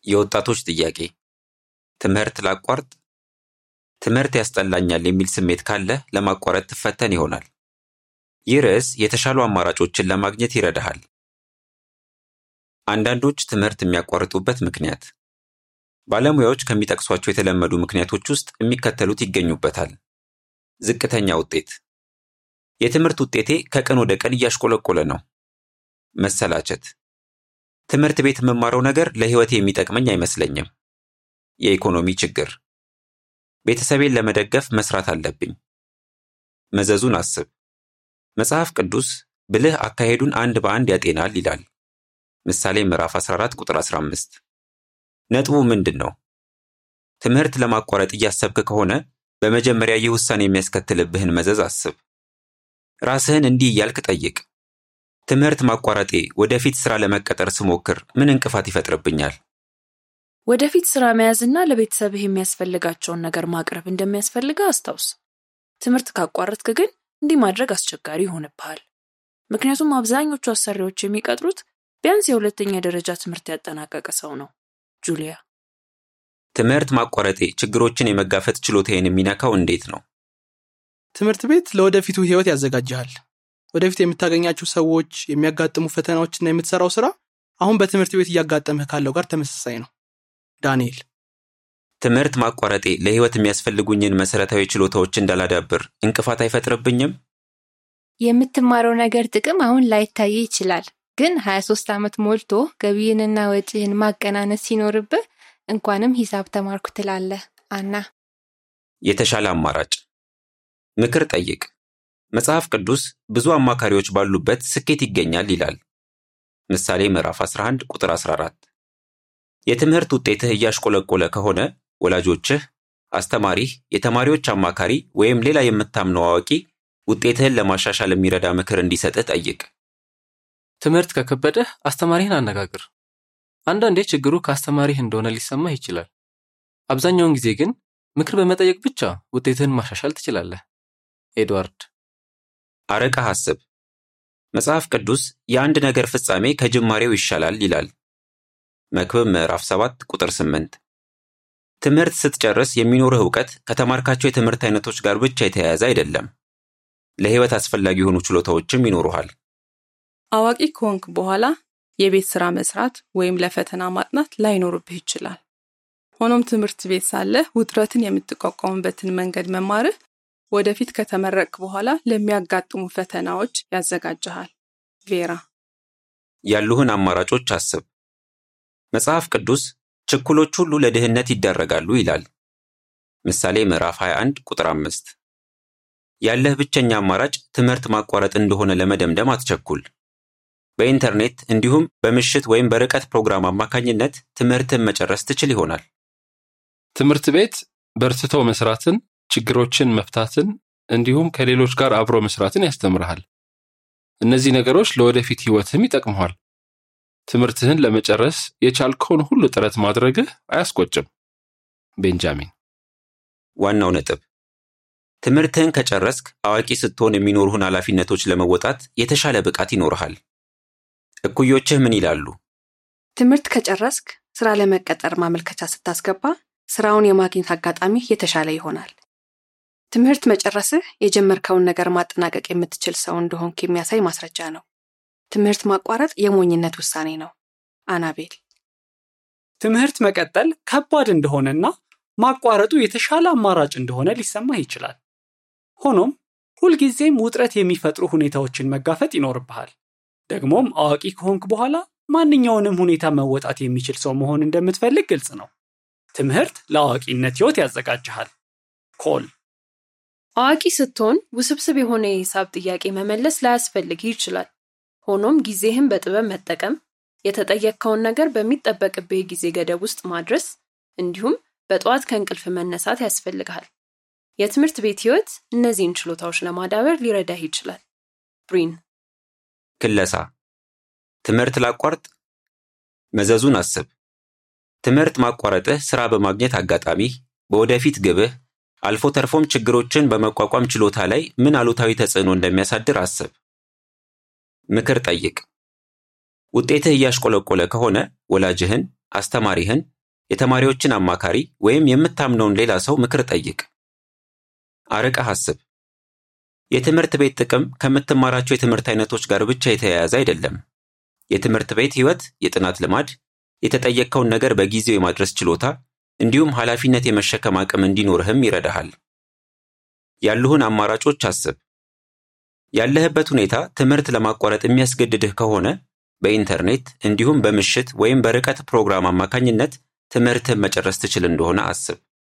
የወጣቶች ጥያቄ ትምህርት ላቋርጥ? ትምህርት ያስጠላኛል የሚል ስሜት ካለህ ለማቋረጥ ትፈተን ይሆናል። ይህ ርዕስ የተሻሉ አማራጮችን ለማግኘት ይረዳሃል። አንዳንዶች ትምህርት የሚያቋርጡበት ምክንያት ባለሙያዎች ከሚጠቅሷቸው የተለመዱ ምክንያቶች ውስጥ የሚከተሉት ይገኙበታል። ዝቅተኛ ውጤት፣ የትምህርት ውጤቴ ከቀን ወደ ቀን እያሽቆለቆለ ነው። መሰላቸት፣ ትምህርት ቤት የምማረው ነገር ለሕይወቴ የሚጠቅመኝ አይመስለኝም። የኢኮኖሚ ችግር፣ ቤተሰቤን ለመደገፍ መስራት አለብኝ። መዘዙን አስብ። መጽሐፍ ቅዱስ ብልህ አካሄዱን አንድ በአንድ ያጤናል ይላል። ምሳሌ ምዕራፍ 14 ቁጥር 15። ነጥቡ ምንድን ነው? ትምህርት ለማቋረጥ እያሰብክ ከሆነ በመጀመሪያ ይህ ውሳኔ የሚያስከትልብህን መዘዝ አስብ። ራስህን እንዲህ እያልክ ጠይቅ። ትምህርት ማቋረጤ ወደፊት ስራ ለመቀጠር ስሞክር ምን እንቅፋት ይፈጥርብኛል? ወደፊት ስራ መያዝና ለቤተሰብህ የሚያስፈልጋቸውን ነገር ማቅረብ እንደሚያስፈልግህ አስታውስ። ትምህርት ካቋረጥክ ግን እንዲህ ማድረግ አስቸጋሪ ይሆንብሃል። ምክንያቱም አብዛኞቹ አሰሪዎች የሚቀጥሩት ቢያንስ የሁለተኛ ደረጃ ትምህርት ያጠናቀቀ ሰው ነው። ጁሊያ ትምህርት ማቋረጤ ችግሮችን የመጋፈጥ ችሎታዬን የሚነካው እንዴት ነው? ትምህርት ቤት ለወደፊቱ ህይወት ያዘጋጅሃል። ወደፊት የምታገኛቸው ሰዎች፣ የሚያጋጥሙ ፈተናዎችና የምትሰራው ስራ አሁን በትምህርት ቤት እያጋጠመህ ካለው ጋር ተመሳሳይ ነው። ዳንኤል ትምህርት ማቋረጤ ለህይወት የሚያስፈልጉኝን መሰረታዊ ችሎታዎች እንዳላዳብር እንቅፋት አይፈጥርብኝም? የምትማረው ነገር ጥቅም አሁን ላይታይ ይችላል፣ ግን 23 ዓመት ሞልቶ ገቢህንና ወጪህን ማቀናነስ ሲኖርብህ እንኳንም ሂሳብ ተማርኩ ትላለህ። አና የተሻለ አማራጭ ምክር ጠይቅ። መጽሐፍ ቅዱስ ብዙ አማካሪዎች ባሉበት ስኬት ይገኛል ይላል። ምሳሌ ምዕራፍ 11 ቁጥር 14። የትምህርት ውጤትህ እያሽቆለቆለ ከሆነ ወላጆችህ፣ አስተማሪህ፣ የተማሪዎች አማካሪ ወይም ሌላ የምታምነው አዋቂ ውጤትህን ለማሻሻል የሚረዳ ምክር እንዲሰጥህ ጠይቅ። ትምህርት ከከበደህ አስተማሪህን አነጋግር። አንዳንዴ ችግሩ ከአስተማሪህ እንደሆነ ሊሰማህ ይችላል። አብዛኛውን ጊዜ ግን ምክር በመጠየቅ ብቻ ውጤትህን ማሻሻል ትችላለህ። ኤድዋርድ አርቀህ አስብ። መጽሐፍ ቅዱስ የአንድ ነገር ፍጻሜ ከጅማሬው ይሻላል ይላል። መክብብ ምዕራፍ 7 ቁጥር 8። ትምህርት ስትጨርስ የሚኖርህ እውቀት ከተማርካቸው የትምህርት አይነቶች ጋር ብቻ የተያያዘ አይደለም። ለህይወት አስፈላጊ የሆኑ ችሎታዎችም ይኖሩሃል። አዋቂ ከሆንክ በኋላ የቤት ስራ መስራት ወይም ለፈተና ማጥናት ላይኖርብህ ይችላል። ሆኖም ትምህርት ቤት ሳለህ ውጥረትን የምትቋቋምበትን መንገድ መማርህ ወደፊት ከተመረቅክ በኋላ ለሚያጋጥሙ ፈተናዎች ያዘጋጅሃል። ቬራ ያሉህን አማራጮች አስብ። መጽሐፍ ቅዱስ ችኩሎች ሁሉ ለድህነት ይዳረጋሉ ይላል። ምሳሌ ምዕራፍ 21 ቁጥር 5። ያለህ ብቸኛ አማራጭ ትምህርት ማቋረጥ እንደሆነ ለመደምደም አትቸኩል። በኢንተርኔት እንዲሁም በምሽት ወይም በርቀት ፕሮግራም አማካኝነት ትምህርትን መጨረስ ትችል ይሆናል። ትምህርት ቤት በርትተው መስራትን፣ ችግሮችን መፍታትን እንዲሁም ከሌሎች ጋር አብሮ መስራትን ያስተምርሃል። እነዚህ ነገሮች ለወደፊት ህይወትህም ይጠቅመዋል። ትምህርትህን ለመጨረስ የቻልከውን ሁሉ ጥረት ማድረግህ አያስቆጭም። ቤንጃሚን ዋናው ነጥብ ትምህርትህን ከጨረስክ አዋቂ ስትሆን የሚኖሩህን ኃላፊነቶች ለመወጣት የተሻለ ብቃት ይኖርሃል። እኩዮችህ ምን ይላሉ? ትምህርት ከጨረስክ ስራ ለመቀጠር ማመልከቻ ስታስገባ ስራውን የማግኘት አጋጣሚ የተሻለ ይሆናል። ትምህርት መጨረስህ የጀመርከውን ነገር ማጠናቀቅ የምትችል ሰው እንደሆንክ የሚያሳይ ማስረጃ ነው። ትምህርት ማቋረጥ የሞኝነት ውሳኔ ነው። አናቤል ትምህርት መቀጠል ከባድ እንደሆነና ማቋረጡ የተሻለ አማራጭ እንደሆነ ሊሰማህ ይችላል። ሆኖም ሁልጊዜም ውጥረት የሚፈጥሩ ሁኔታዎችን መጋፈጥ ይኖርብሃል። ደግሞም አዋቂ ከሆንክ በኋላ ማንኛውንም ሁኔታ መወጣት የሚችል ሰው መሆን እንደምትፈልግ ግልጽ ነው። ትምህርት ለአዋቂነት ህይወት ያዘጋጅሃል። ኮል አዋቂ ስትሆን ውስብስብ የሆነ የሂሳብ ጥያቄ መመለስ ላያስፈልግህ ይችላል። ሆኖም ጊዜህን በጥበብ መጠቀም፣ የተጠየቅከውን ነገር በሚጠበቅብህ ጊዜ ገደብ ውስጥ ማድረስ እንዲሁም በጠዋት ከእንቅልፍ መነሳት ያስፈልግሃል። የትምህርት ቤት ህይወት እነዚህን ችሎታዎች ለማዳበር ሊረዳህ ይችላል። ብሪን ክለሳ ትምህርት ላቋርጥ? መዘዙን አስብ። ትምህርት ማቋረጥህ ስራ በማግኘት አጋጣሚህ፣ በወደፊት ግብህ፣ አልፎ ተርፎም ችግሮችን በመቋቋም ችሎታ ላይ ምን አሉታዊ ተጽዕኖ እንደሚያሳድር አስብ። ምክር ጠይቅ። ውጤትህ እያሽቆለቆለ ከሆነ ወላጅህን፣ አስተማሪህን የተማሪዎችን አማካሪ ወይም የምታምነውን ሌላ ሰው ምክር ጠይቅ። አርቀህ አስብ። የትምህርት ቤት ጥቅም ከምትማራቸው የትምህርት አይነቶች ጋር ብቻ የተያያዘ አይደለም። የትምህርት ቤት ህይወት የጥናት ልማድ፣ የተጠየቅከውን ነገር በጊዜው የማድረስ ችሎታ እንዲሁም ኃላፊነት የመሸከም አቅም እንዲኖርህም ይረዳሃል። ያሉህን አማራጮች አስብ። ያለህበት ሁኔታ ትምህርት ለማቋረጥ የሚያስገድድህ ከሆነ በኢንተርኔት እንዲሁም በምሽት ወይም በርቀት ፕሮግራም አማካኝነት ትምህርትህን መጨረስ ትችል እንደሆነ አስብ።